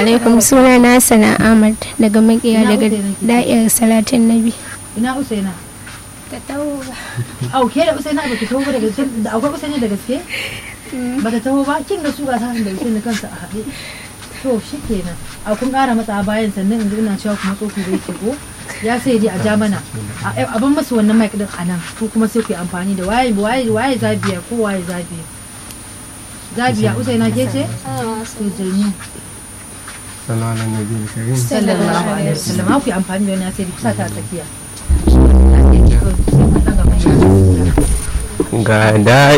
alaikum suna na sana Ahmad daga makiya daga da'ir salatin nabi. ina usaina Ta tawo au ke da usaina ba ki taho ba da gaske da akwai usaina da gaske ba ta taho ba kin ga su ga sanin da usaina kansa a haɗe to shi kenan a kun ƙara matsa bayan sannan in ina cewa kuma tsoku bai ke ko ya sai dai a ja mana a ban masu wannan mic din a nan ko kuma sai ku yi amfani da waye waye waye zabiya ko waye zabiya zabiya usaina ke ce to janyo sallallahu alaihi wasallam sallallahu alaihi wasallam ku yi amfani da wannan sai ku sa ta a tsakiya ga da